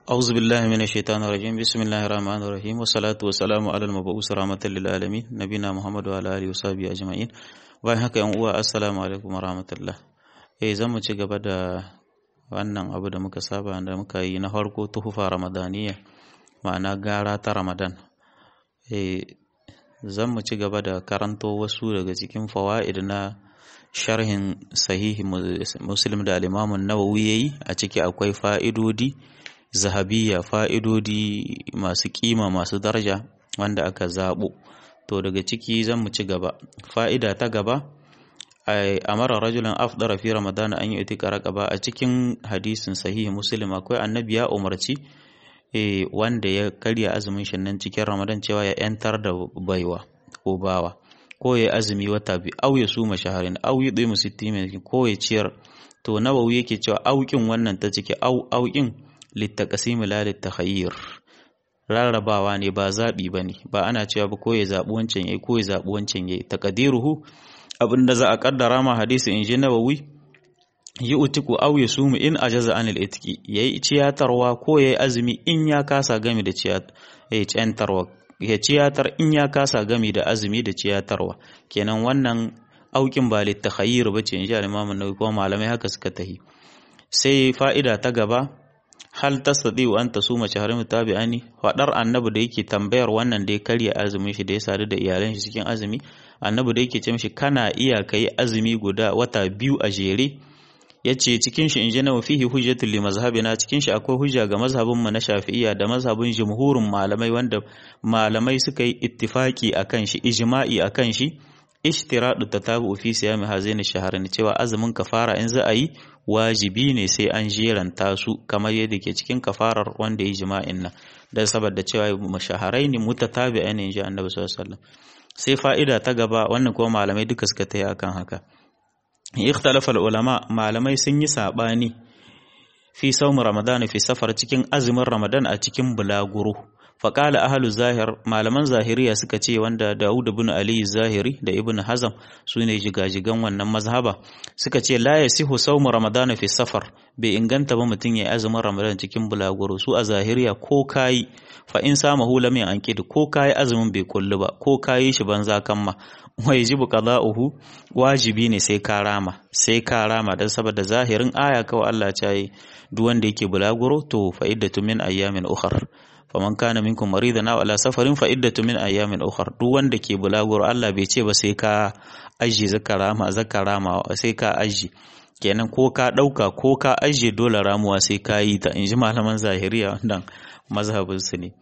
أعوذ بالله من الشيطان الرجيم بسم الله الرحمن الرحيم والصلاة والسلام على المبعوث رحمة للعالمين نبينا محمد وعلى آله وصحبه أجمعين bayan haka yan uwa assalamu alaikum warahmatullah eh zan mu ci gaba da wannan abu da muka saba da muka yi na farko tuhufa ramadaniya ma'ana gara ta ramadan eh zan mu ci gaba da karanto wasu daga cikin fawaid na sharhin sahihi muslim da al-imam an-nawawi yayi a ciki akwai fa'idodi zahabiyya fa'idodi masu kima masu daraja wanda aka zabo to daga ciki zan mu ci gaba fa'ida ta gaba a mara rajulan afdara fi ramadana an yi itika raqaba a cikin hadisin sahihi muslim akwai annabi ya umarci wanda ya karya azumin shi nan cikin ramadan cewa ya yantar da baiwa ko bawa ko ya azumi wata bi au ya suma shaharin au ya dai musittin ko ya ciyar to nawawi yake cewa aukin wannan ta ciki au aukin littaqasim la litakhayyir rarrabawa ne ba zaɓi ba ne ba ana cewa ba ko ya zaɓi wancan yayi ko ya zaɓi wancan yayi taqdiruhu abin da za a kaddara ma hadisi in ji nawawi yi utiku aw ya sumu in ajaza anil itiki yayi ciyatarwa ko yayi azumi in ya kasa gami da ciyatarwa ya ciyatar in ya kasa gami da azumi da ciyatarwa kenan wannan aukin ba litakhayyir bace in ji al-imam an-nawawi kuma malamai haka suka tahi sai fa'ida ta gaba hal tastati'u an tasuma shahran mutabi'ani fadar annabi da yake tambayar wannan da ya karya azumin shi da ya sadu da iyalan shi cikin azumi annabi da yake ce mishi kana iya kai azumi guda wata biyu a jere yace cikin shi injina wa fihi hujjatul li mazhabina cikin shi akwai hujja ga mazhabin mu na Shafi'iyya da mazhabin jumhurin malamai wanda malamai suka yi ittifaki akan shi ijma'i akan shi ishtiradu tatabu fi siyami hazaini shaharin cewa azumin kafara in za a yi wajibi ne sai an jeranta su kamar yadda ke cikin kafarar wanda ya jima'in nan dan saboda cewa mashaharai ne mutatabi'a ne inji annabi sallallahu alaihi wasallam sai fa'ida ta gaba wannan kuma malamai duka suka tayi akan haka ikhtalafa ulama malamai sun yi sabani fi sawm ramadan fi safar cikin azumin ramadan a cikin bulaguro faƙala ahalu zahir malaman zahiriya suka ce wanda Dawud ibn Ali zahiri da Ibn Hazam su ne jigajigan wannan mazhaba suka ce la yasihu sawmu ramadana fi safar bai inganta ba mutum ya azumin ramadan cikin bulaguro su a zahiriya ko kayi fa in sama hula mai ankidi ko kayi azumin bai kullu ba ko kayi shi banza kamma wai jibu qada'uhu wajibi ne sai ka rama sai ka rama dan saboda zahirin aya kawai Allah ya yi duk wanda yake bulaguro to fa iddatu min ayyamin ukhra faman kana minkum maridan aw ala safarin fa iddatu min ayamin ukhra duk wanda ke bulaguro Allah bai ce ba sai ka aji zakarama zakarama sai ka aji kenan ko ka dauka ko ka aje dole ramuwa sai ka yi ta inji malaman zahiriya wannan mazhabin su ne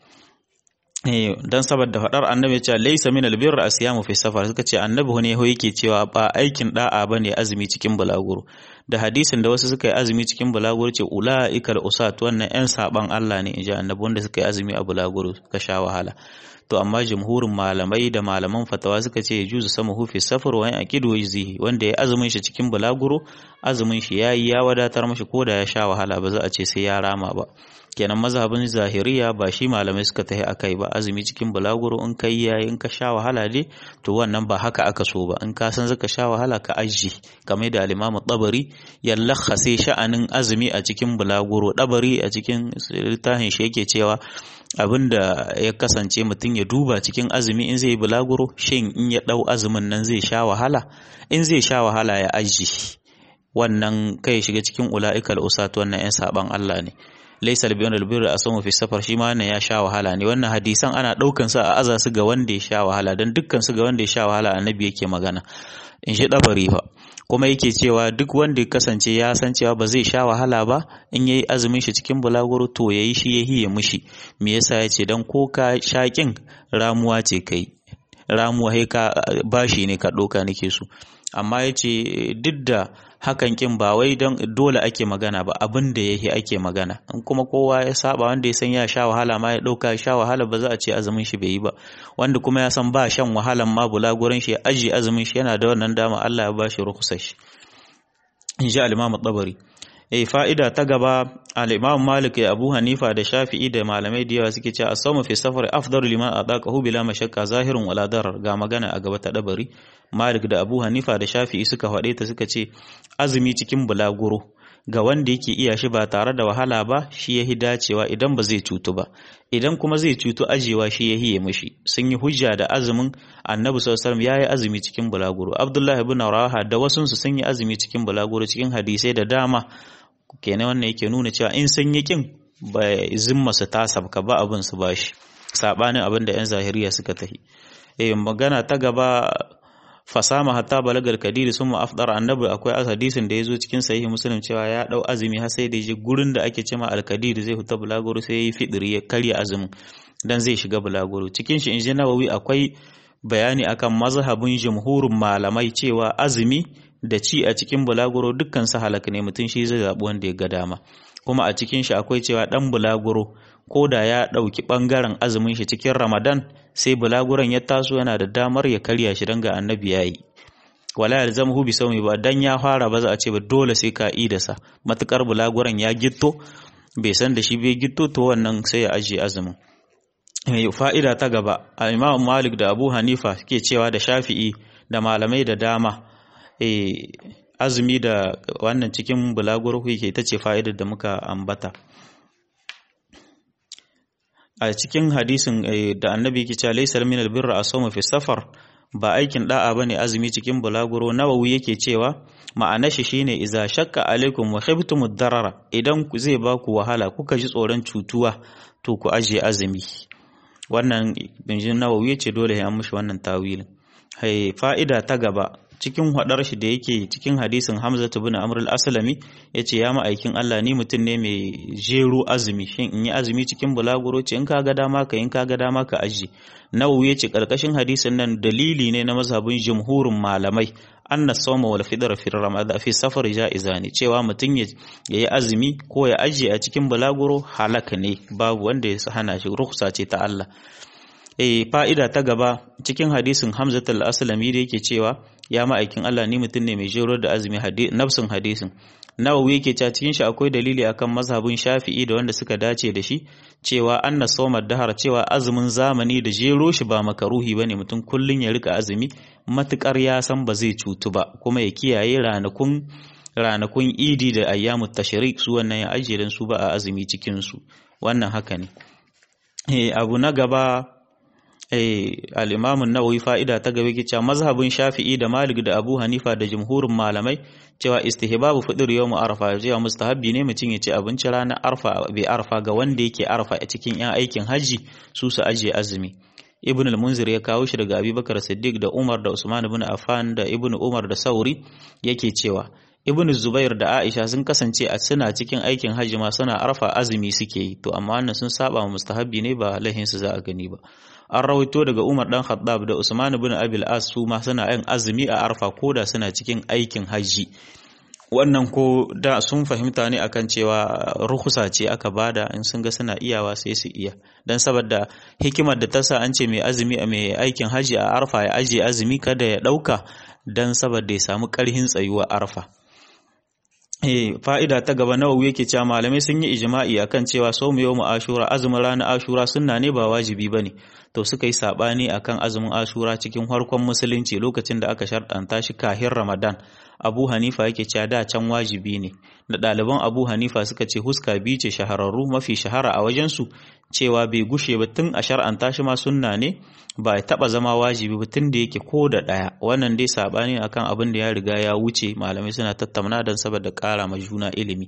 eh dan saboda fadar annabi cewa laysa min albirr asyamu fi safar suka ce annabi ne ho yake cewa ba aikin da'a bane azumi cikin bulaguro da hadisin da wasu suka yi azumi cikin bulaguro ce ula'ikal usat wannan yan saban Allah ne inji annabi wanda suka yi azumi a bulaguro suka sha wahala to amma jumhurin malamai da malaman fatawa suka ce juzu sama hufi safar wa aqidu wajzihi wanda ya azumin shi cikin bulaguro azumin shi yayi ya wadatar mashi ko da ya sha wahala ba za a ce sai ya rama ba kenan mazhabin zahiriya ba shi malamai suka tahi akai ba azumi cikin bulaguro in kai yayi in ka sha wahala dai to wannan ba haka aka so ba in ka san zaka sha wahala ka aji kamar da al-Imam Tabari ya lakhase sha'anin azumi a cikin bulaguro Tabari a cikin littafin shi yake cewa abinda ya kasance mutum ya duba cikin azumi in zai bulaguro shin in ya dau azumin nan zai sha wahala in zai sha wahala ya aji wannan kai shiga cikin ula'ikal usat wannan yan saban Allah ne laisa albiyun albirri a samu fi safar shi ma wannan ya sha wahala ne wannan hadisan ana daukan su a aza su ga wanda ya sha wahala dan dukkan su ga wanda ya sha wahala annabi yake magana in shi dabari fa kuma yake cewa duk wanda ya kasance ya san cewa ba zai sha wahala ba in yayi azumin shi cikin bulaguro to yayi shi ya hiye mushi me yasa yace dan ko ka shakin ramuwa ce kai ramuwa sai ka bashi ne ka doka nake so amma yace duk da hakan kin ba wai don dole ake magana ba abin da yake ake magana in kuma kowa ya saba wanda ya san ya sha wahala ma ya dauka sha wahala ba za a ce azumin shi bai yi ba wanda kuma ya san ba shan wahalan ma bulaguran shi ya aji azumin shi yana da wannan dama Allah ya ba shi rukhsar shi in ji al-Imam tabari eh fa'ida ta gaba al-Imam Malik ya Abu Hanifa da Shafi'i da malamai da yawa suke cewa as-sawmu fi safar afdalu liman adaqahu bila mashakka zahirun wala darar ga magana a gaba ta dabari Malik da Abu Hanifa da Shafi'i suka faɗe ta suka ce azumi cikin bulaguro ga wanda yake iya shi ba tare da wahala ba shi yahi dacewa idan ba zai cutu ba idan kuma zai cutu ajewa shi yahi ya mishi sun yi hujja da azumin annabi sallallahu alaihi wasallam yayi azumi cikin bulaguro abdullahi ibn rawaha da wasunsu sun yi azumi cikin bulaguro cikin hadisai da dama kenan wannan yake nuna cewa in sun yi kin ba zimma su ta sabka ba abin su bashi sabanin abin da yan zahiriya suka tahi eh magana ta gaba fasama hatta balagar kadiri sun mu afdar annabi akwai hadisin da ya zo cikin sahihi muslim cewa ya dau azumi har sai da je gurin da ake cema alkadiri zai huta bulaguro sai yayi fidiri ya karya azumin dan zai shiga bulaguro cikin shi inji nawawi akwai bayani akan mazhabin jumhurin malamai cewa azumi da ci a cikin bulaguro dukkan su halaka ne mutum shi zai zabi wanda ya ga dama kuma a cikin shi akwai cewa dan bulaguro ko da ya ɗauki ɓangaren azumin shi cikin ramadan sai bulaguran ya taso yana da damar ya karya shi don ga annabi ya yi wala ya zama hubi saumi ba dan ya fara ba za a ce ba dole sai ka yi da sa matukar bulaguran ya gitto bai san da shi bai gitto to wannan sai ya ajiye azumin fa'ida ta gaba a imam malik da abu hanifa ke cewa da shafi'i da malamai da dama azumi da wannan cikin bulaguro ke ita ce fa'idar da muka ambata a cikin hadisin da annabi yake cewa laysal min albirra asawmu fi safar ba aikin da'a bane azumi cikin bulaguro nawawi yake cewa ma'ana shi shine iza shakka alaikum wa khiftum darara idan ku zai ba ku wahala kuka ji tsoron cutuwa to ku ajiye azumi wannan binjin nawawi yace dole ya mushi wannan tawilin hai fa'ida ta gaba cikin hadar shi da yake cikin hadisin Hamza ibn Amr al-Aslami yace ya ma'aikin Allah ni mutum ne mai jero azumi shin in yi azumi cikin bulaguro ce in ka ga dama ka in ka ga dama ka aji Nawawi yace karkashin hadisin nan dalili ne na mazhabin jumhurin malamai anna sawma wal fitr fi ramadan fi safar jaizani cewa mutum ya yi azumi ko ya ajiye a cikin bulaguro halaka ne babu wanda ya hana shi rukhsa ce ta Allah eh fa'ida ta gaba cikin hadisin Hamzat al-Aslami da yake cewa ya ma'aikin Allah ni mutum ne mai jero da azumi nafsin hadisin Nawawi yake cewa cikin shi akwai dalili akan mazhabin Shafi'i da wanda suka dace da shi cewa anna sawmad dahar cewa azumin zamani da jero shi ba makaruhi bane mutum kullun ya rika azumi matukar ya san ba zai cutu ba kuma ya kiyaye ranakun ranakun idi da ayyamut tashrik su wannan ya ajiye su ba a azumi cikin su wannan haka ne eh abu na gaba al'imamun nawawi fa'ida ta gaba cewa mazhabin shafi'i da malik da abu hanifa da jumhurin malamai cewa istihbabu fidir yau mu arfa cewa mustahabbi ne mutum ya ci abinci ranar arfa bai arfa ga wanda yake arfa a cikin yan aikin hajji su su ajiye azumi ibn al-munzir ya kawo shi daga abubakar siddiq da umar da usman ibn affan da ibn umar da sauri yake cewa ibn zubair da aisha sun kasance a suna cikin aikin hajji ma suna arfa azumi suke yi to amma wannan sun saba wa mustahabbi ne ba lahin su za a gani ba an rawaito daga Umar dan Khattab da Usman ibn Abil As su ma suna yin azumi a Arfa koda suna cikin aikin haji wannan ko da sun fahimta ne akan cewa ruhusa ce aka bada in sun ga suna iyawa sai su iya dan saboda hikimar da ta sa an ce mai azumi a mai aikin haji a Arfa ya aje azumi kada ya dauka dan saboda ya samu karhin tsayuwa Arfa fa'ida ta gaba nawawi yake cewa malamai sun yi ijma'i akan cewa somu yau ashura azumin ranar ashura sunna ne ba wajibi bane to suka yi sabani akan azumin ashura cikin harkon musulunci lokacin da aka sharɗanta shi kahin ramadan abu hanifa yake cewa da can wajibi ne da ɗaliban abu hanifa suka ce huska biyu ce shahararru mafi shahara a wajensu cewa bai gushe ba tun a shar'anta shi ma sunna ne ba ya taɓa zama wajibi ba tun da yake ko da ɗaya wannan dai saɓani akan abin da ya riga ya wuce malamai suna tattauna don saboda ƙara ma juna ilimi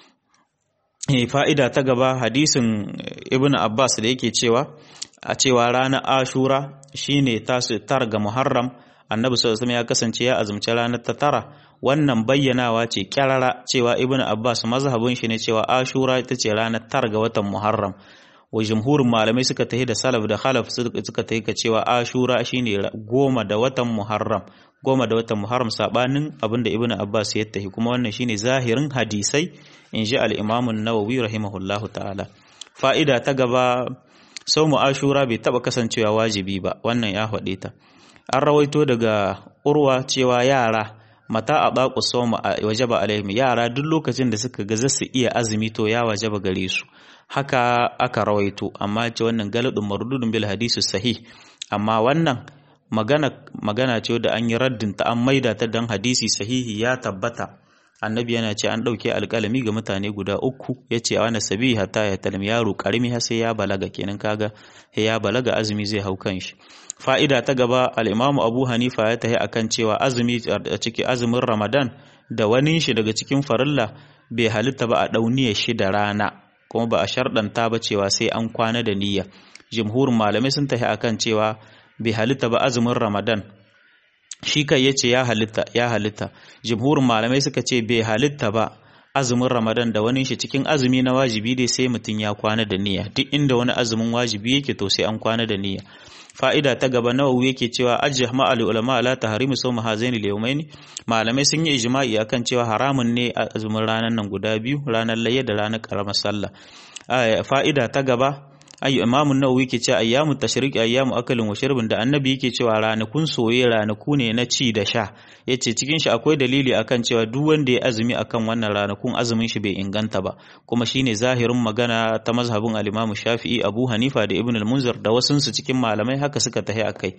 fa'ida ta gaba hadisin ibn abbas da yake cewa a cewa ranar ashura shine tasu tar ga muharram annabi sallallahu ya kasance ya azumci ranar ta tara wannan bayyanawa ce kyarara cewa ibn abbas mazhabin shi ne cewa ashura ita ce ranar tar ga watan muharram wa jumhurin malamai suka tahi da salaf da khalaf suka tahi ka cewa ashura shine goma da watan muharram goma da watan muharram sabanin abinda ibn abbas ya tahi kuma wannan shine zahirin hadisai in ji al-imam an-nawawi rahimahullahu ta'ala fa'ida ta gaba saumu ashura bai taba kasancewa wajibi ba wannan ya faɗe ta an rawaito daga urwa cewa yara mata a baku soma wajaba alaihim yara duk lokacin da suka ga su iya azumi to ya wajaba gare su haka aka rawaito amma ce wannan galadun mardudun bil hadisi sahih amma wannan magana magana ce da an yi raddin ta an maida ta dan hadisi sahihi ya tabbata annabi yana ce an ɗauke alƙalami ga mutane guda uku ya ce wani sabi hatta ya talim yaro ƙarami har sai ya balaga kenan kaga ya balaga azumi zai hau kan shi fa'ida ta gaba al'imamu abu hanifa ya tahi akan cewa azumi a cikin azumin ramadan da wani shi daga cikin farilla bai halitta ba a ɗauniya shi da rana kuma ba a sharɗanta ba cewa sai an kwana da niyya jimhurin malamai sun tahi akan cewa bai halitta ba azumin ramadan shi kai yace ya halitta ya halitta jumhurin malamai suka ce bai halitta ba azumin ramadan da wani shi cikin azumi na wajibi dai sai mutum ya kwana da niyya duk inda wani azumin wajibi yake to sai an kwana da niyya fa'ida ta gaba nawawi yake cewa ajjah ma'al ulama la tahrimu sawm hazaini al malamai sun yi ijma'i akan cewa haramun ne azumin ranar nan guda biyu ranar layya da ranar karamar sallah fa'ida ta gaba ayyu imamun nawawi ke cewa ayyamu tashriq ayyamu akalin wa shirbin da annabi yake cewa ranakun soye ranaku ne na ci da sha yace cikin shi akwai dalili akan cewa duk wanda ya azumi akan wannan ranakun azumin shi bai inganta ba kuma shine zahirin magana ta mazhabin al-Imam Shafi'i Abu Hanifa da Ibn al-Munzir da wasun su cikin malamai haka suka tahi akai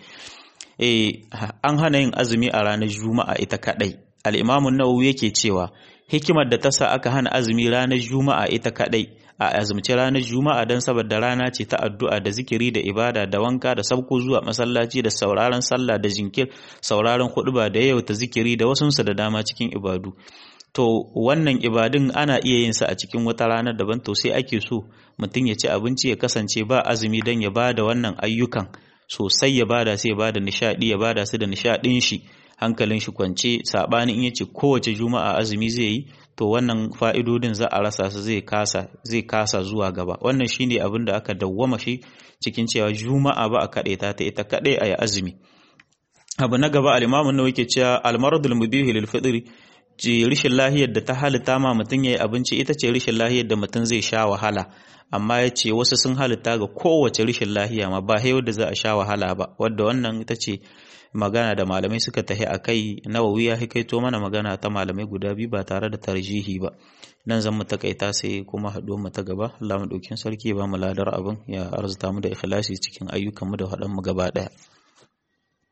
eh an hana yin azumi a ranar Juma'a ita kadai al-Imam an-Nawawi yake cewa hikimar da ta sa aka hana azumi ranar Juma'a ita kadai a azumci ranar juma'a don saboda rana ce ta addu'a da zikiri da ibada da wanka da sabko zuwa masallaci da sauraron sallah da jinkir sauraron huɗuba da yau ta zikiri da wasunsu da dama cikin ibadu to wannan ibadun ana iya yin sa a cikin wata ranar daban to sai ake so mutum ya ci abinci ya kasance ba azumi don ya ba da wannan ayyukan sosai ya bada sai ya bada nishadi ya bada su da nishadin shi hankalin shi kwance sabanin in yace kowace juma'a azumi zai yi to wannan fa'idodin za a rasa su zai kasa zai kasa zuwa gaba wannan shine abin da aka dawwama shi cikin cewa juma'a ba a kaɗe ta ta ita kaɗai a yi azumi abu na gaba al-imamu nawawi ke cewa al-maradul mubihi lil fitri ce rishin lahiyar da ta halitta ma mutum yayi abinci ita ce rishin lahiyar da mutum zai sha wahala amma ya ce wasu sun halitta ga kowace rishin lahiya ma ba da za a sha wahala ba wadda wannan ita ce magana da malamai suka tahi a kai nawawi ya hikaito mana magana ta malamai guda biyu ba tare da tarjihi ba nan zan mu takaita sai kuma haɗuwar mu ta gaba Allah mu ɗaukin sarki ba mu ladar abin ya arzuta mu da ikhlasi cikin ayyukan mu da haɗan mu gaba ɗaya